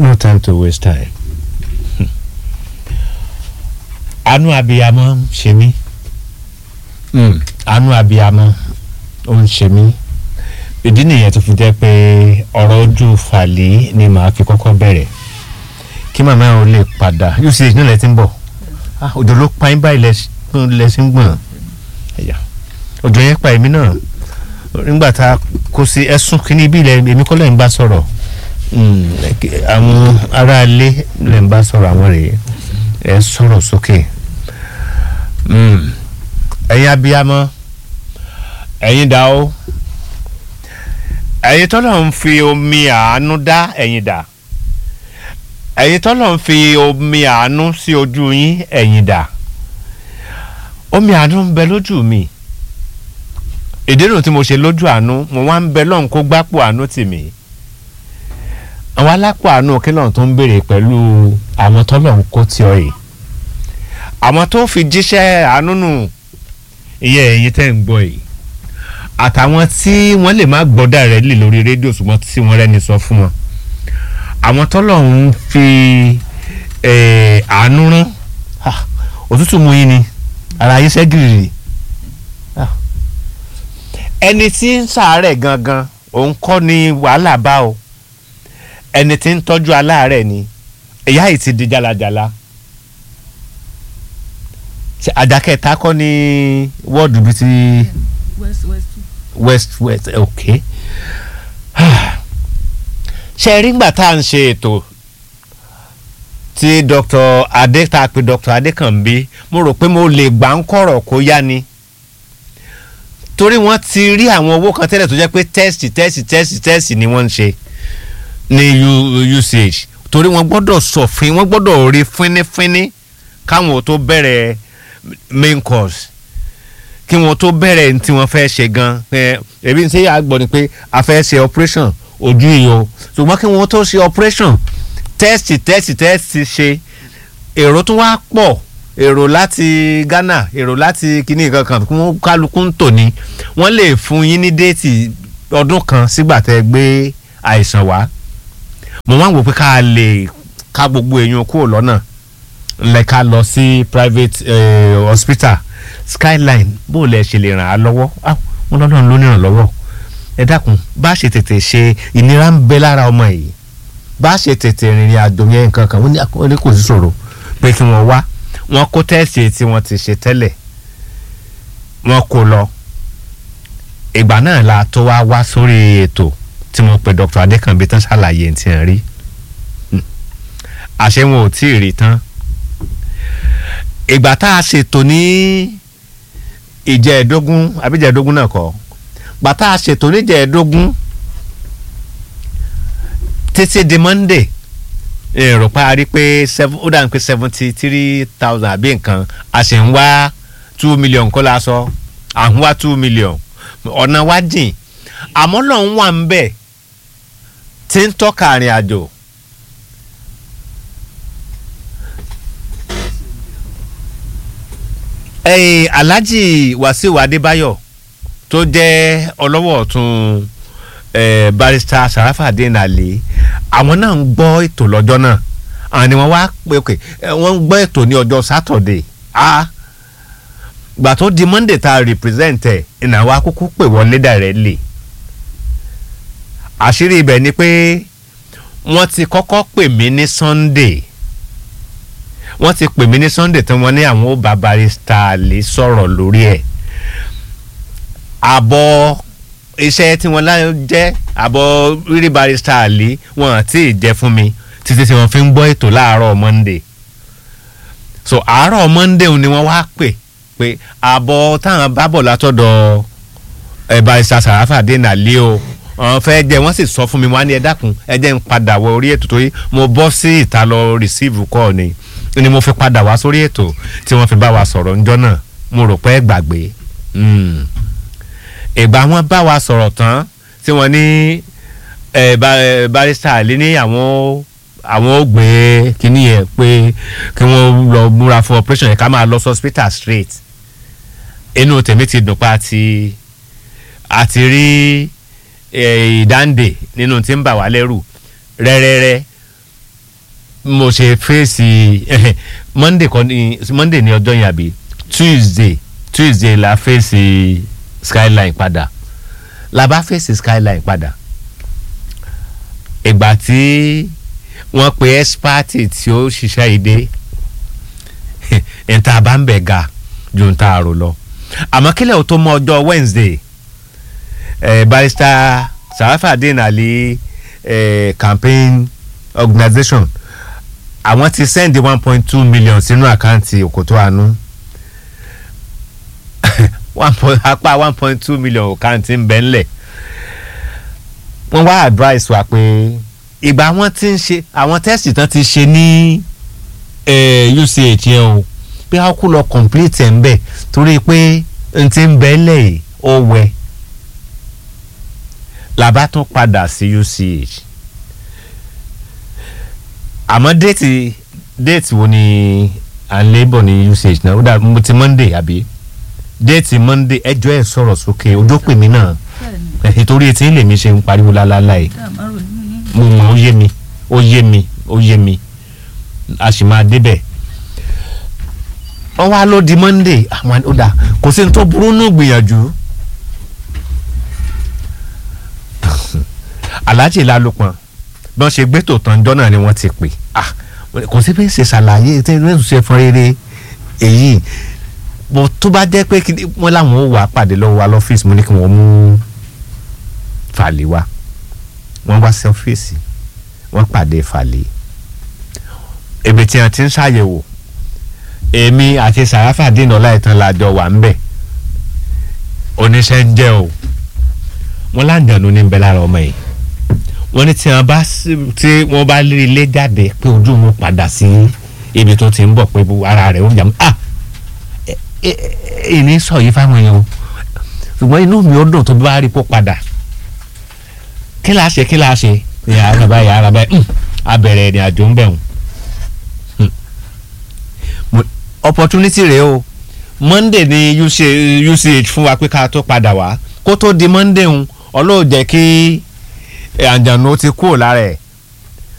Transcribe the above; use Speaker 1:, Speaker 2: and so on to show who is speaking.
Speaker 1: no time to waste time. àánú abiyamọ ń ṣe mí àánú abiyamọ ó ń ṣe mí ìdí nìyẹn tó fi jẹ́ pé ọ̀rọ̀ ojú fàlẹ́ ni màá fi kọ́kọ́ bẹ̀rẹ̀ kí màmá ò lè padà uch náà lẹ ti ń bọ̀ Ah, òjò ló pa yín báyìí lẹ sí ń gbọ̀n ẹ̀yà òjò yẹn pa èmi náà nígbà tá a kó sí ẹ̀sùn kínní bí ilẹ̀ èmi kọ́ lẹ́yìn bá sọ̀rọ̀ Mm, àwọn aráalé lẹ́yìn bá sọ̀rọ̀ àwọn rèé ẹ sọ̀rọ̀ sókè Mm, ẹ̀yin abiyamọ ẹ̀yin dá o ẹ̀yin tọ́lọ̀ ń fi omi àánú dá ẹ̀yin dá ẹ̀yin tọ́lọ̀ ń fi omi àánú sí ojú yín ẹ̀yin dá omi àánú ń bẹ lójú mi ìdérò tí mo ṣe lójú àánú mo wá ń bẹ lọ́hùn kó gbápò àánú tì mí àwọn alápò àánú kílọ̀ tó ń béèrè pẹ̀lú àwọn tọ́lọ̀ ń kó tí ọ yìí àwọn tó fi jíṣẹ́ àánú nù ìyẹn ẹ̀yin tẹ́ ń gbọ́ yìí àtàwọn tí wọ́n lè má gbọ́ dàrẹ́lì lórí rédíò ṣùgbọ́n tí wọ́n rẹ́ni sọ fún wọn àwọn tọ́lọ̀ ń fi eh, àánú rán Ah, òtútù mú yín ni ara yín ṣẹ́gìrì Ah. ẹni tí ń ṣàárẹ̀ gangan òun kọ́ ni wàhálà bá o ẹni tí ń tọ́jú aláàárẹ̀ ni ìyá yìí ti di jalajala Ṣé àjàkẹ́ta kọ́ ni wọ́ọ̀dù bíi ti
Speaker 2: west west two.
Speaker 1: west west ok ṣe rí ngbà tá à ń ṣe ètò tí dr adé tá a pe dr adékànbí mo rò pé mo lè gbà ń kọ̀rọ̀ kó yá ni torí wọ́n ti rí àwọn owó kan tẹ́lẹ̀ tó jẹ́ pé tẹ́sì tẹ́sì tẹ́sì tẹ́sì ni wọ́n ń ṣe ní U- UCH torí wọ́n gbọ́dọ̀ sọ̀fin wọ́n gbọ́dọ̀ rí fínífíní káwọn ò tó bẹ̀rẹ̀ main course kí wọn tó bẹ̀rẹ̀ ní tí wọ́n fẹ́ ṣe gan ẹ ẹbí ṣe àgbọ̀ ni pé a fẹ́ ṣe operation ojú yìí o ṣùgbọ́n kí wọ́n tó ṣe operation test test test ṣe èrò tó wá pọ̀ èrò láti Ghana èrò láti kíní kankan kí wọ́n kálukú ń tò ní wọ́n lè fún yín ní déètì ọdún kan sígbà tẹ́ gbé àìsàn wá mo máa ń wò pé ká lè ká gbogbo èèyàn kúrò lọ́nà lẹ́ka lọ sí private eh, hospital skyline bó lẹ ṣe lè ràn á lọ́wọ́ ah wọn lọ́dọ̀ ló ní ìrànlọ́wọ́ ẹ dákun bá a ṣe tètè ṣe ìnira ń bẹ lára ọmọ yìí bá a ṣe tètè rìnrìn àjò yẹn nǹkan kan wọ́n ní wọ́n ní kò sí ṣòro pé kí wọ́n wá wọ́n kó tẹ́ẹ̀sì tí wọ́n ti ṣe tẹ́lẹ̀ wọ́n kó lọ ìgbà náà la tó wá wá sórí ètò tí mo pe Dr. Adékànbí tán ṣàlàyé tí ń rí Hmm. àṣé wọn ò tí ì rí tán ìgbà tá a ṣètò ní ìjẹ́ẹ̀dógún àbí ìjẹ́ẹ̀dógún náà kọ́ ìgbà tá a ṣètò ní ìjẹ́ẹ̀dógún títí di monday èrò pa a rí pé seven ó dà ní pé seventy three thousand àbí nǹkan a sì ń wá two million kó la sọ à ń wá two million ọ̀nà wa jìn àmọ́ lọ́n wà ń bẹ̀ tí ń tọ́ka àrìn àjò ẹ̀yin alhaji wasiu adébáyọ̀ tó jẹ́ ọlọ́wọ́ ọ̀tún eh, barrister sarafadin ali àwọn náà ń gbọ́ ètò lọ́jọ́ náà àwọn ni wọ́n wá pé ok eh, wọ́n ń gbọ́ ètò ní ọjọ́ saturday ah gbà tó di monday tá a represent ẹ̀ ìnáwó akókó pè wọlé directly àṣírí ibẹ̀ ni pé wọ́n ti kọ́kọ́ pè mí ní sunday wọ́n ti pè mí ní sunday tí wọ́n ní àwọn ó bá barrister lè sọ̀rọ̀ lórí ẹ̀ àbọ̀ iṣẹ́ tí wọ́n lá jẹ́ àbọ̀ rírí barrister lè wọ́n àti ìjẹ́ fún mi títí tí wọ́n fi ń gbọ́ ètò láàárọ̀ monday so àárọ̀ monday ni wọ́n wá pè pé àbọ̀ táwọn bá bọ̀ látọ̀dọ̀ ẹ̀ barrister sàràfà dènà lé o àwọn fẹ́ jẹ́ wọ́n sì sọ fún mi wọ́n á ní ẹ dákun ẹ jẹ́ ń padà wọ orí ètò torí mo bọ́ sí ìta lọ receive call ni ni mo fi padà wá sórí ètò tí wọ́n fi bá wa sọ̀rọ̀ ńjọ́ náà mo rò pé ẹ gbàgbé Mm. ìgbà wọn bá wa sọ̀rọ̀ tán tí wọ́n ní ẹ, ba- ẹ, barrister àlẹ́ ní àwọn àwọn ò gbé kínní yẹn pé kí wọ́n lọ múra fún operation yẹn ká máa lọ sí hospital straight inú tèmi ti dùn pa àti àti rí eh, ìdáǹdè nínú tí ń bà wá lẹ́rù rẹ́rẹ́rẹ́ mo ṣe fèsì monday kan ní monday ní ọjọ́ yẹn àbí tuesday tuesday la fèsì skyline padà la bá fèsì skyline padà ìgbà tí wọ́n pe ẹ́sípátì tí ó ṣiṣẹ́ ìdè níta bá ń bẹ̀ ga ju níta àrò lọ àmọ́ kílẹ̀ ò tó mọ ọjọ́ wednesday eh, barrister sarafadin ali eh, campaign organisation àwọn ti send one point two million sínú àkáǹtì òkòtó àánú one point apá one point two million àkáǹtì ń bẹ ńlẹ̀ wọ́n wá advice wa pé ìgbà wọn ti ń ṣe àwọn tẹ́sì tán ti ṣe ní eh, UCH yẹn o pé a kú lọ complete ẹ̀ ń bẹ̀ torí pé n ti ń bẹ ńlẹ̀ yìí ó wẹ̀ làbá tún padà sí UCH àmọ́ déètì déètì wo ni à ń lébọ̀ ní UCH náà ó dà mo ti Monday àbí déètì Monday ẹjọ́ ẹ̀ sọ̀rọ̀ sókè ojú pè mí náà
Speaker 2: bẹ́ẹ̀ni
Speaker 1: nítorí etí ń lèmi ṣe ń pariwo lálálá yìí
Speaker 2: ká má rò nínú yín.
Speaker 1: mo mọ̀ ó yé mi ó yé mi ó yé mi a sì máa débẹ̀ wọ́n wá ló di Monday àwọn ó dà kò sí ní tó burú nù gbìyànjú aláàjì lálùpọ̀n bí wọ́n ṣe gbé tòótọ́ ńjọ́ náà ni wọ́n ti pè ah kò sí bí ṣe ṣàlàyé tí wọ́n ṣe fún rere èyí bó tó bá jẹ́ pé kí wọ́n láwọn ò wá pàdé lọ́wọ́ wa lọ́fíìsì mo ní kí wọ́n mú fàlẹ́ wá wọ́n wá sí ọ́fíìsì wọ́n pàdé fàlẹ́ èmi tí wọ́n ti ń ṣàyẹ̀wò èmi àti sàráfà dínà láìtàn lájọ wà ń bẹ̀ oníṣẹ́ ń jẹ́ o wọ́n láǹdàánú ní bẹ́ẹ̀ lára ọmọ yìí wọ́n ní tí wọ́n bá sí- tí wọ́n bá lé ilé jáde pé ojú wọn padà sí ibi tó ti ń bọ̀ pé ara rẹ̀ ó jà mọ́ ah ẹ- ẹ- ẹ- ìní sọ yìí fáwọn èèyàn o ṣùgbọ́n inú mi ó dùn tó bá rí kó padà kí la ṣe kí la ṣe yàrá báyìí yàrá báyìí hmm, a bẹ̀rẹ̀ ìrìn àjò ń bẹ̀rù opportunity rèé o monday ni UC, UCH fún wa pé ká tó padà wá kó tó di monday ń ọlọ́ọ̀ jẹ́ kí àjànú ti kúrò lára ẹ̀